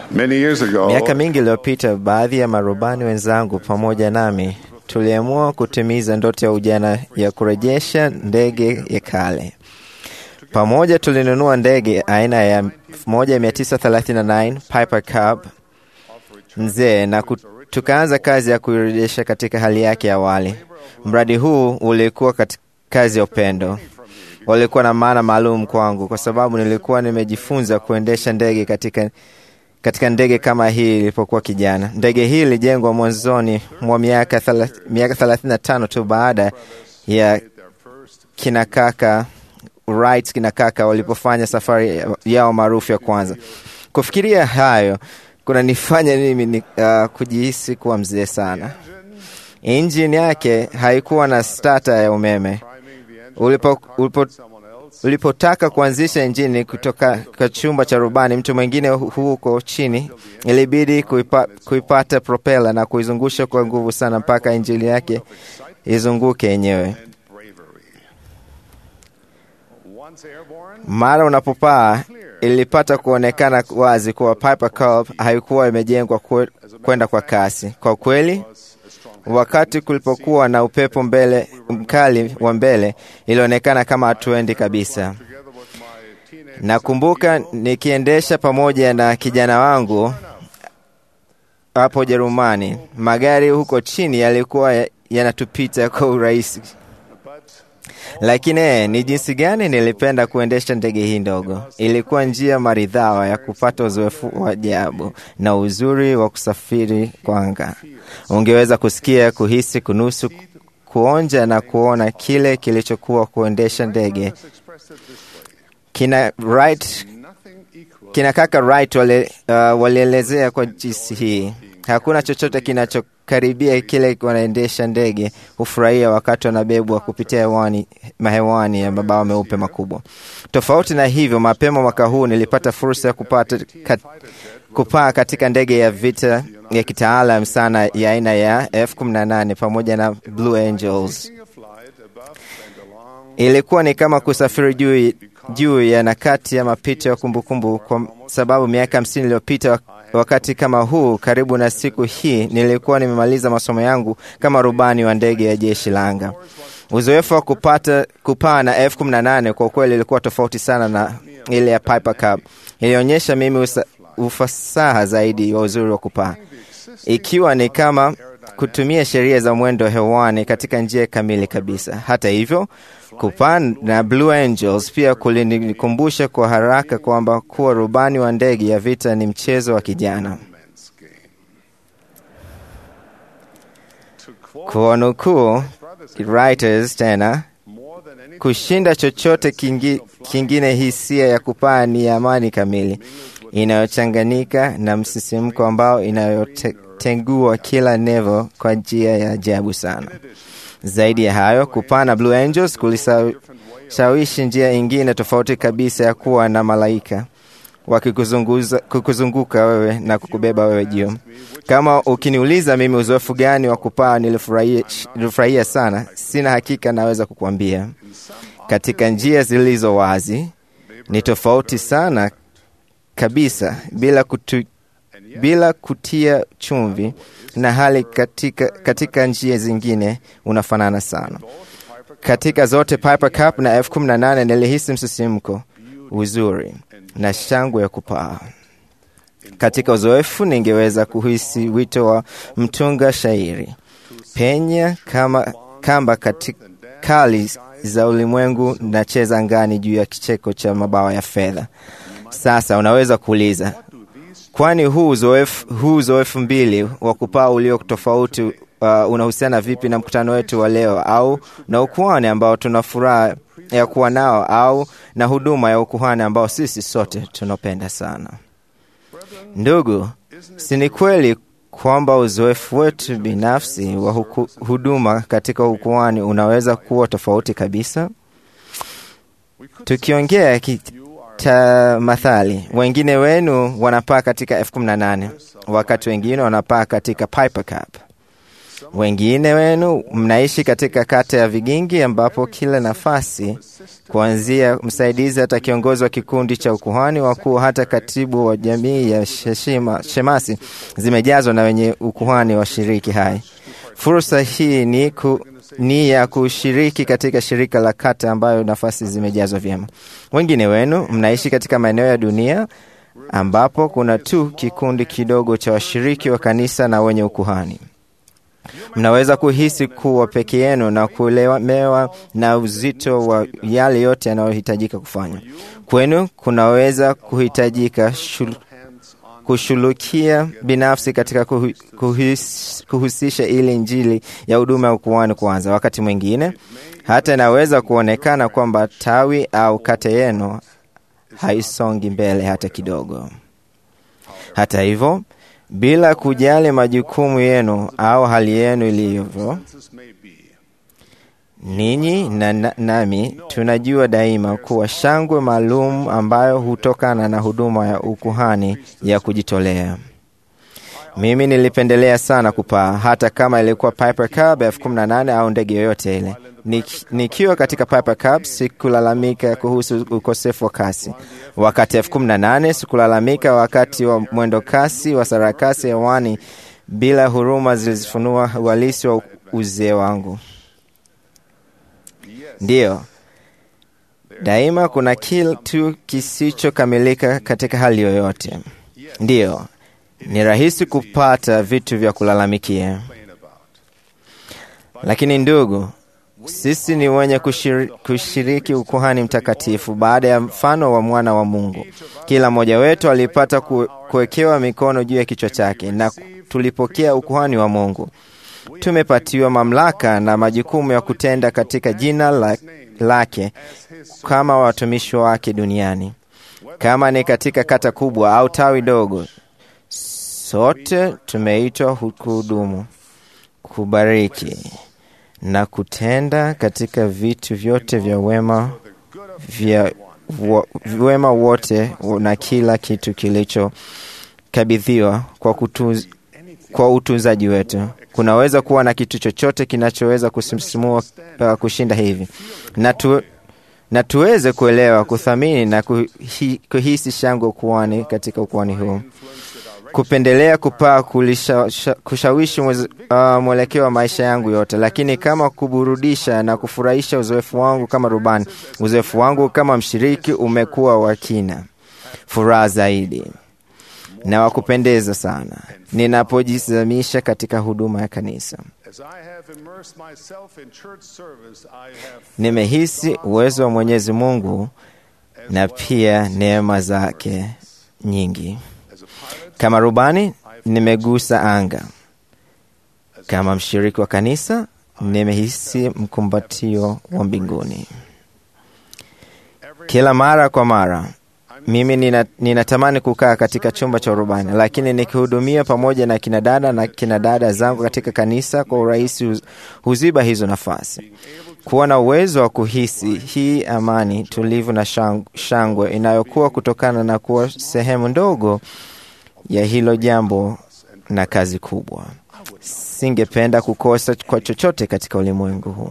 Many years ago, Miaka mingi iliyopita, baadhi ya marubani wenzangu pamoja nami tuliamua kutimiza ndoto ya ujana ya kurejesha ndege ya kale. Pamoja tulinunua ndege aina ya 1939 Piper Cub nzee na ku- tukaanza kazi ya kuirejesha katika hali yake ya awali. Mradi huu ulikuwa katika kazi ya upendo, ulikuwa na maana maalum kwangu kwa sababu nilikuwa nimejifunza kuendesha ndege katika katika ndege kama hii ilipokuwa kijana. Ndege hii ilijengwa mwanzoni mwa miaka thelath- miaka 35 tu baada ya kina kaka Wright kina kaka walipofanya safari yao maarufu ya kwanza. Kufikiria hayo kunanifanya mimi ni, uh, kujihisi kuwa mzee sana. Injini yake haikuwa na stata ya umeme. Ulipo, ulipo, ulipotaka kuanzisha injini kutoka kwa chumba cha rubani, mtu mwingine hu- huko chini ilibidi kuipa, kuipata propela na kuizungusha kwa nguvu sana mpaka injini yake izunguke yenyewe. Mara unapopaa ilipata kuonekana wazi kuwa Piper Cub haikuwa imejengwa kwe- kwenda kwa kasi. Kwa kweli, wakati kulipokuwa na upepo mbele mkali wa mbele, ilionekana kama hatuendi kabisa. Nakumbuka nikiendesha pamoja na kijana wangu hapo Jerumani, magari huko chini yalikuwa ya- yanatupita kwa urahisi lakini eh, ni jinsi gani nilipenda kuendesha ndege hii ndogo. Ilikuwa njia maridhawa ya kupata uzoefu wa ajabu na uzuri wa kusafiri kwa anga. Ungeweza kusikia, kuhisi, kunusu, kuonja na kuona kile kilichokuwa kuendesha ndege. Kina Wright, kina kaka Wright wali, uh, walielezea kwa jinsi hii, hakuna chochote kinachokaribia kile wanaendesha ndege hufurahia wakati wanabebwa kupitia hewani, mahewani ya mabawa meupe makubwa. Tofauti na hivyo, mapema mwaka huu nilipata fursa ya kupata kat, kupaa katika ndege ya vita ya kitaalam sana ya aina ya F-18 pamoja na Blue Angels. Ilikuwa ni kama kusafiri juu juu ya nakati ya mapito ya kumbukumbu, kwa sababu miaka hamsini iliyopita wakati kama huu, karibu na siku hii, nilikuwa nimemaliza masomo yangu kama rubani wa ndege ya jeshi la anga. Uzoefu wa kupata kupaa na F-18 kwa kweli ilikuwa tofauti sana na ile ya Piper Cub. Ilionyesha mimi usa, ufasaha zaidi wa uzuri wa kupaa, ikiwa ni kama kutumia sheria za mwendo hewani katika njia kamili kabisa. Hata hivyo, kupaa na Blue Angels pia kulinikumbusha kwa haraka kwamba kuwa rubani wa ndege ya vita ni mchezo wa kijana. Kuwanukuu writers tena, kushinda chochote kingi, kingine, hisia ya kupaa ni amani kamili inayochanganyika na msisimko ambao inayotengua kila nevo kwa njia ya ajabu sana. Zaidi ya hayo, kupaa na Blue Angels kulishawishi njia ingine tofauti kabisa ya kuwa na malaika wakikuzunguka wewe na kukubeba wewe juu. Kama ukiniuliza mimi uzoefu gani wa kupaa nilifurahia sana, sina hakika naweza kukuambia. Katika njia zilizo wazi ni tofauti sana kabisa, bila kutu, bila kutia chumvi, na hali katika, katika njia zingine unafanana sana. Katika zote Piper Cup na F18 nilihisi msisimko, uzuri na shangwe ya kupaa. Katika uzoefu ningeweza kuhisi wito wa mtunga shairi, penya kama kamba katika kali za ulimwengu na cheza ngani juu ya kicheko cha mabawa ya fedha. Sasa unaweza kuuliza, kwani huu uzoefu huu uzoefu mbili wa kupaa ulio tofauti uh, unahusiana vipi na mkutano wetu wa leo au na ukuhani ambao tuna furaha ya kuwa nao au na huduma ya ukuhani ambao sisi sote tunapenda sana. Ndugu, si ni kweli kwamba uzoefu wetu binafsi wa huku, huduma katika ukuhani unaweza kuwa tofauti kabisa? Tukiongea kitamathali, wengine wenu wanapaa katika F18 wakati wengine wanapaa katika Piper Cup. Wengine wenu mnaishi katika kata ya Vigingi, ambapo kila nafasi kuanzia msaidizi hata kiongozi wa kikundi cha ukuhani wakuu hata katibu wa jamii ya sheshima, shemasi zimejazwa na wenye ukuhani washiriki hai. Fursa hii ni, ku, ni ya kushiriki katika shirika la kata ambayo nafasi zimejazwa vyema. Wengine wenu mnaishi katika maeneo ya dunia ambapo kuna tu kikundi kidogo cha washiriki wa kanisa na wenye ukuhani. Mnaweza kuhisi kuwa peke yenu na kulemewa na uzito wa yale yote yanayohitajika kufanya. Kwenu kunaweza kuhitajika shul, kushulukia binafsi katika kuhu, kuhis, kuhusisha ili injili ya huduma ya ukuhani kwanza. Wakati mwingine hata inaweza kuonekana kwamba tawi au kata yenu haisongi mbele hata kidogo. Hata hivyo, bila kujali majukumu yenu au hali yenu ilivyo, ninyi na na- nami tunajua daima kuwa shangwe maalum ambayo hutokana na huduma ya ukuhani ya kujitolea. Mimi nilipendelea sana kupaa, hata kama ilikuwa Piper Cub elfu kumi na nane au ndege yoyote ile. Nik- Nikiwa katika Piper Cub sikulalamika kuhusu ukosefu wa kasi. Wakati elfu kumi na nane sikulalamika wakati wa mwendo kasi wa sarakasi hewani, bila huruma zilizofunua uhalisi wa uzee wangu. Ndiyo, daima kuna kitu kisichokamilika katika hali yoyote. Ndiyo, ni rahisi kupata vitu vya kulalamikia, lakini ndugu, sisi ni wenye kushiri, kushiriki ukuhani mtakatifu baada ya mfano wa mwana wa Mungu. Kila mmoja wetu alipata ku- kuwekewa mikono juu ya kichwa chake na tulipokea ukuhani wa Mungu. Tumepatiwa mamlaka na majukumu ya kutenda katika jina la, lake kama watumishi wake duniani, kama ni katika kata kubwa au tawi dogo. Sote tumeitwa kuhudumu, kubariki na kutenda katika vitu vyote vya wema vya wa, wema wote na kila kitu kilichokabidhiwa kwa, kutuz, kwa utunzaji wetu. Kunaweza kuwa na kitu chochote kinachoweza kusisimua uh, kushinda hivi na tu, na tuweze kuelewa, kuthamini na kuhi, kuhisi shangwe ukuani katika ukuani huu kupendelea kupaa kulisha, sha, kushawishi mweze- uh, mwelekeo wa maisha yangu yote, lakini kama kuburudisha na kufurahisha uzoefu wangu kama rubani, uzoefu wangu kama mshiriki umekuwa wa kina, furaha zaidi na wa kupendeza sana ninapojizamisha katika huduma ya kanisa. As I have immersed myself in church service, I have Nimehisi uwezo wa Mwenyezi Mungu na pia neema zake nyingi. as a pilot, Kama rubani nimegusa anga. Kama mshiriki wa kanisa nimehisi mkumbatio wa mbinguni. Kila mara kwa mara mimi nina, ninatamani kukaa katika chumba cha urubani, lakini nikihudumia pamoja na kinadada na kinadada zangu katika kanisa kwa urahisi huz- huziba hizo nafasi. Kuwa na uwezo wa kuhisi hii amani tulivu na shang- shangwe inayokuwa kutokana na kuwa sehemu ndogo ya hilo jambo na kazi kubwa. Singependa kukosa kwa chochote katika ulimwengu huu.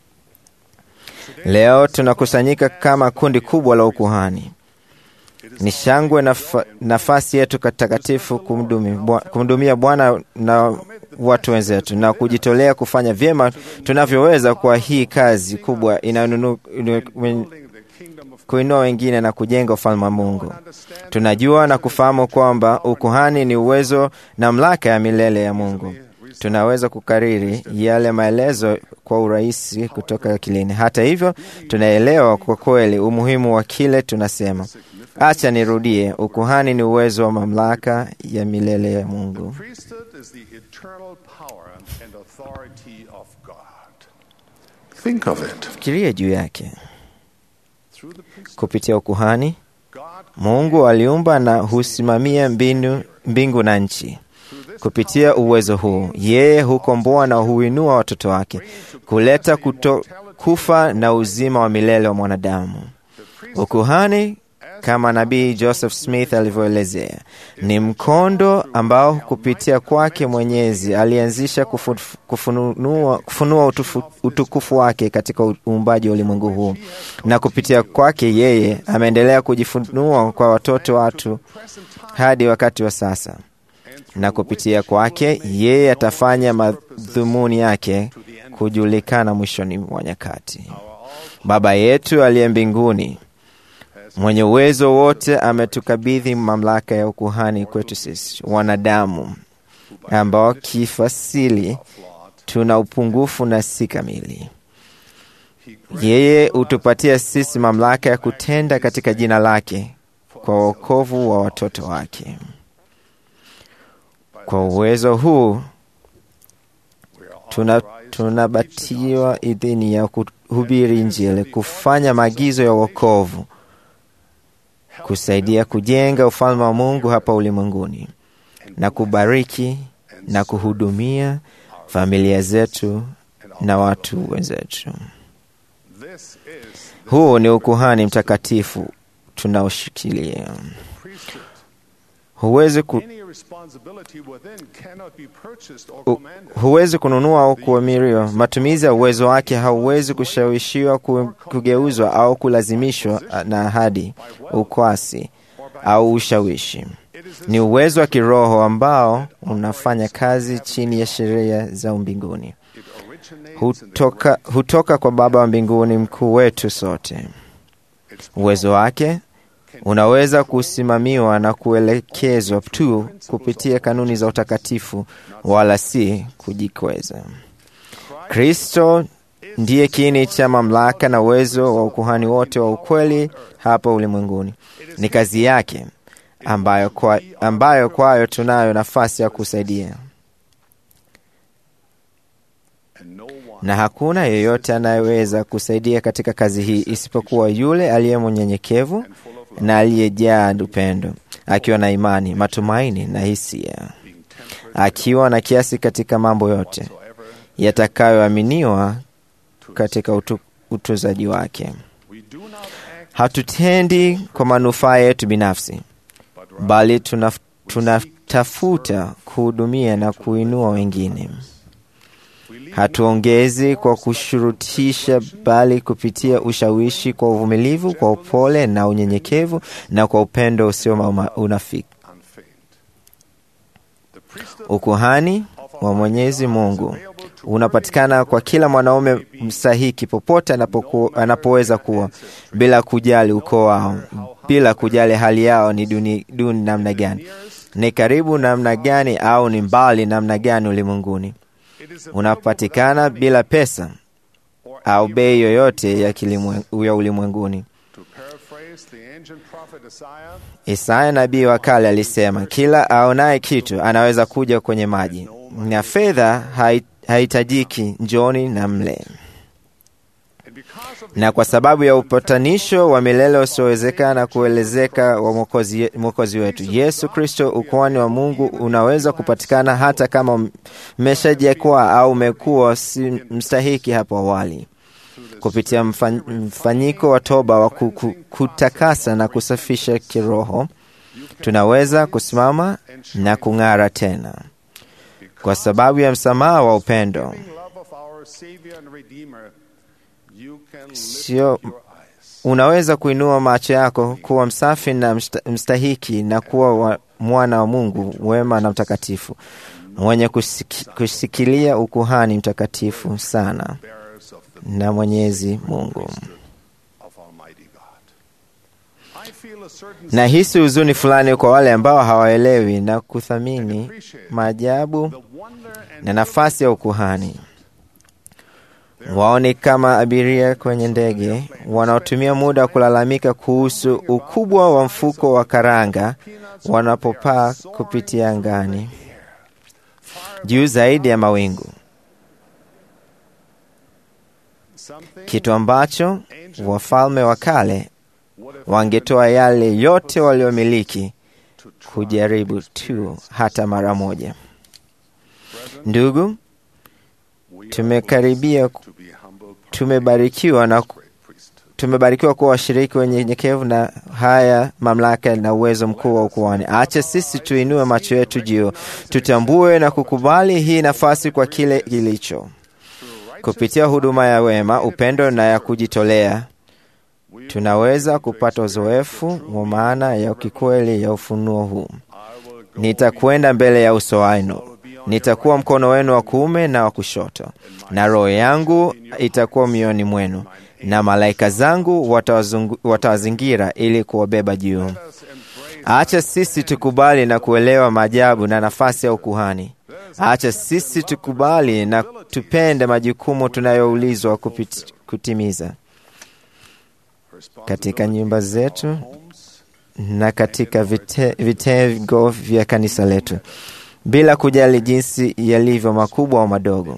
Leo tunakusanyika kama kundi kubwa la ukuhani. Ni shangwe na nafasi yetu takatifu kumdumi- Bwa- kumhudumia Bwana na watu wenzetu na kujitolea kufanya vyema tunavyoweza kwa hii kazi kubwa inayonunu- inu- building the kingdom of kuinua wengine na kujenga ufalme wa Mungu. Tunajua na kufahamu kwamba ukuhani ni uwezo na mamlaka ya milele ya Mungu. Tunaweza kukariri yale maelezo kwa urahisi kutoka akilini. Hata hivyo, tunaelewa kwa kweli umuhimu wa kile tunasema. Acha nirudie, ukuhani ni uwezo wa mamlaka ya milele ya Mungu. priesthood is the eternal power and authority of God. Think of it. Fikiria juu yake. Through the priesthood, Kupitia ukuhani, God Mungu aliumba na husimamia mbinu, mbingu na nchi. Kupitia uwezo huu, yeye hukomboa na huinua watoto wake, kuleta kuto, kufa na uzima wa milele wa mwanadamu. Ukuhani kama nabii Joseph Smith alivyoelezea. Ni mkondo ambao kupitia kwake Mwenyezi alianzisha kufu, kufunua, kufunua utufu, utukufu wake katika uumbaji wa ulimwengu huu, na kupitia kwake yeye ameendelea kujifunua kwa watoto watu hadi wakati wa sasa, na kupitia kwake yeye atafanya madhumuni yake kujulikana mwishoni mwa nyakati. Baba yetu aliye mbinguni mwenye uwezo wote ametukabidhi mamlaka ya ukuhani kwetu sisi wanadamu ambao kifasili tuna upungufu na si kamili. Yeye hutupatia sisi mamlaka ya kutenda katika jina lake kwa wokovu wa watoto wake. Kwa uwezo huu tuna tunabatiwa idhini ya kuhubiri Injili, kufanya maagizo ya wokovu, kusaidia kujenga ufalme wa Mungu hapa ulimwenguni, na kubariki na kuhudumia familia zetu na watu wenzetu. Huu ni ukuhani mtakatifu tunaoshikilia. Huwezi ku, hu, huwezi kununua au kuamiriwa. Matumizi ya uwezo wake hauwezi kushawishiwa, kugeuzwa au kulazimishwa na ahadi, ukwasi au ushawishi. Ni uwezo wa kiroho ambao unafanya kazi chini ya sheria za mbinguni. Hutoka, hutoka kwa Baba wa mbinguni, mkuu wetu sote. Uwezo wake unaweza kusimamiwa na kuelekezwa tu kupitia kanuni za utakatifu, wala si kujikweza. Kristo ndiye kiini cha mamlaka na uwezo wa ukuhani wote wa ukweli hapa ulimwenguni. Ni kazi yake ambayo, kwa, ambayo kwayo tunayo nafasi ya kusaidia, na hakuna yeyote anayeweza kusaidia katika kazi hii isipokuwa yule aliye mnyenyekevu na aliyejaa upendo, akiwa na imani, matumaini na hisia, akiwa na kiasi katika mambo yote yatakayoaminiwa katika utu, utunzaji wake. Hatutendi kwa manufaa yetu binafsi, bali tunatafuta tuna kuhudumia na kuinua wengine. Hatuongezi kwa kushurutisha, bali kupitia ushawishi, kwa uvumilivu, kwa upole na unyenyekevu, na kwa upendo usio unafiki. Ukuhani wa Mwenyezi Mungu unapatikana kwa kila mwanaume mstahiki popote anapoku, anapoweza kuwa, bila kujali ukoo wao, bila kujali hali yao ni duni, duni namna gani, ni karibu namna gani, au ni mbali namna gani ulimwenguni. Unapatikana bila pesa au bei yoyote ya, ya ulimwenguni. Isaya nabii wa kale alisema, kila aonaye kitu anaweza kuja kwenye maji, na fedha haihitajiki, njoni na mle. Na kwa sababu ya upatanisho wa milele usiowezekana kuelezeka wa Mwokozi wetu Yesu Kristo, ukuhani wa Mungu unaweza kupatikana hata kama mmeshajikwaa au umekuwa si mstahiki hapo awali. Kupitia mfanyiko wa toba wa kutakasa na kusafisha kiroho, tunaweza kusimama na kung'ara tena kwa sababu ya msamaha wa upendo. Sio, unaweza kuinua macho yako kuwa msafi na mstahiki na kuwa wa mwana wa Mungu wema na mtakatifu mwenye kusiki, kusikilia ukuhani mtakatifu sana na Mwenyezi Mungu. Nahisi huzuni fulani kwa wale ambao hawaelewi na kuthamini maajabu na nafasi ya ukuhani. Wao ni kama abiria kwenye ndege wanaotumia muda wa kulalamika kuhusu ukubwa wa mfuko wa karanga wanapopaa kupitia angani juu zaidi ya mawingu, kitu ambacho wafalme wa kale wangetoa yale yote waliomiliki kujaribu tu hata mara moja. Ndugu, tumekaribia, tumebarikiwa na tumebarikiwa kuwa washiriki wenyenyekevu na haya mamlaka na uwezo mkuu wa ukuhani. Acha sisi tuinue macho yetu juu, tutambue na kukubali hii nafasi kwa kile kilicho kupitia huduma ya wema, upendo na ya kujitolea tunaweza kupata uzoefu wa maana ya kikweli ya ufunuo huu. Nitakwenda mbele ya uso wenu, nitakuwa mkono wenu wa kuume na wa kushoto, na roho yangu itakuwa mioyoni mwenu, na malaika zangu watawazingira ili kuwabeba juu. Acha sisi tukubali na kuelewa maajabu na nafasi ya ukuhani. Acha sisi tukubali na tupende majukumu tunayoulizwa kutimiza katika nyumba zetu na katika vite, vitengo vya kanisa letu, bila kujali jinsi yalivyo makubwa au madogo.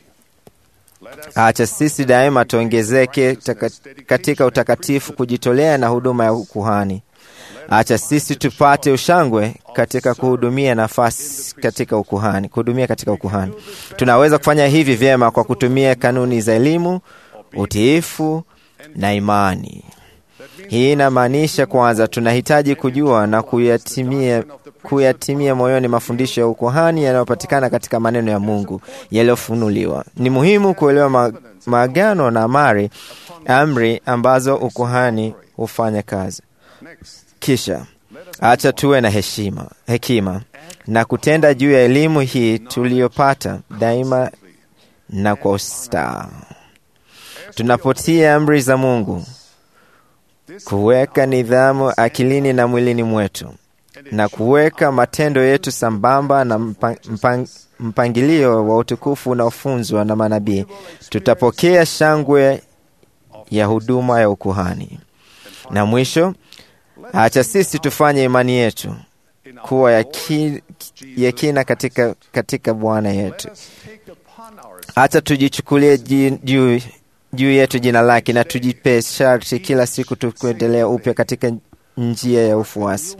Acha sisi daima tuongezeke katika utakatifu, kujitolea na huduma ya ukuhani. Acha sisi tupate ushangwe katika kuhudumia nafasi katika ukuhani, kuhudumia katika ukuhani. Tunaweza kufanya hivi vyema kwa kutumia kanuni za elimu, utiifu na imani. Hii inamaanisha kwanza, tunahitaji kujua na kuyatimia, kuyatimia moyoni mafundisho ya ukuhani yanayopatikana katika maneno ya Mungu yaliyofunuliwa. Ni muhimu kuelewa ma, maagano na amri, amri ambazo ukuhani hufanya kazi. Kisha acha tuwe na heshima, hekima na kutenda juu ya elimu hii tuliyopata daima na kwa ustaa tunapotia amri za Mungu, kuweka nidhamu akilini na mwilini mwetu na kuweka matendo yetu sambamba na mpang, mpang, mpangilio wa utukufu unaofunzwa na manabii, tutapokea shangwe ya huduma ya ukuhani. Na mwisho, acha sisi tufanye imani yetu kuwa ya, ki, ya kina katika, katika Bwana yetu. Acha tujichukulie juu juu yetu jina lake na tujipe sharti kila siku tukuendelea upya katika njia ya ufuasi.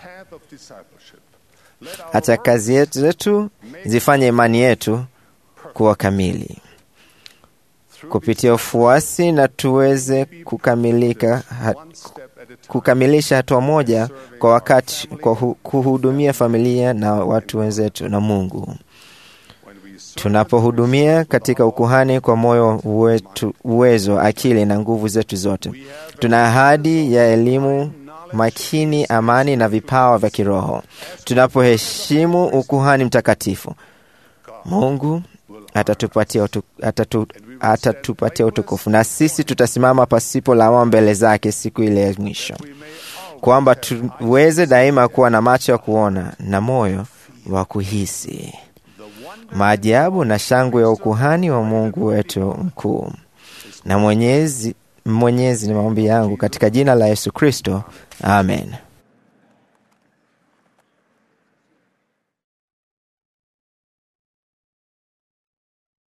Hata kazi yetu zetu zifanye imani yetu kuwa kamili kupitia ufuasi, na tuweze kukamilika ha, kukamilisha hatua moja kwa wakati kwa hu, kuhudumia familia na watu wenzetu na Mungu. Tunapohudumia katika ukuhani kwa moyo wetu, uwezo, akili na nguvu zetu zote, tuna ahadi ya elimu makini, amani na vipawa vya kiroho. Tunapoheshimu ukuhani mtakatifu, Mungu atatupatia utu, atatu, atatupatia utukufu, na sisi tutasimama pasipo lawama mbele zake siku ile ya mwisho, kwamba tuweze daima kuwa na macho ya kuona na moyo wa kuhisi maajabu na shangwe ya ukuhani wa Mungu wetu mkuu. Na Mwenyezi Mwenyezi ni maombi yangu katika jina la Yesu Kristo, amen.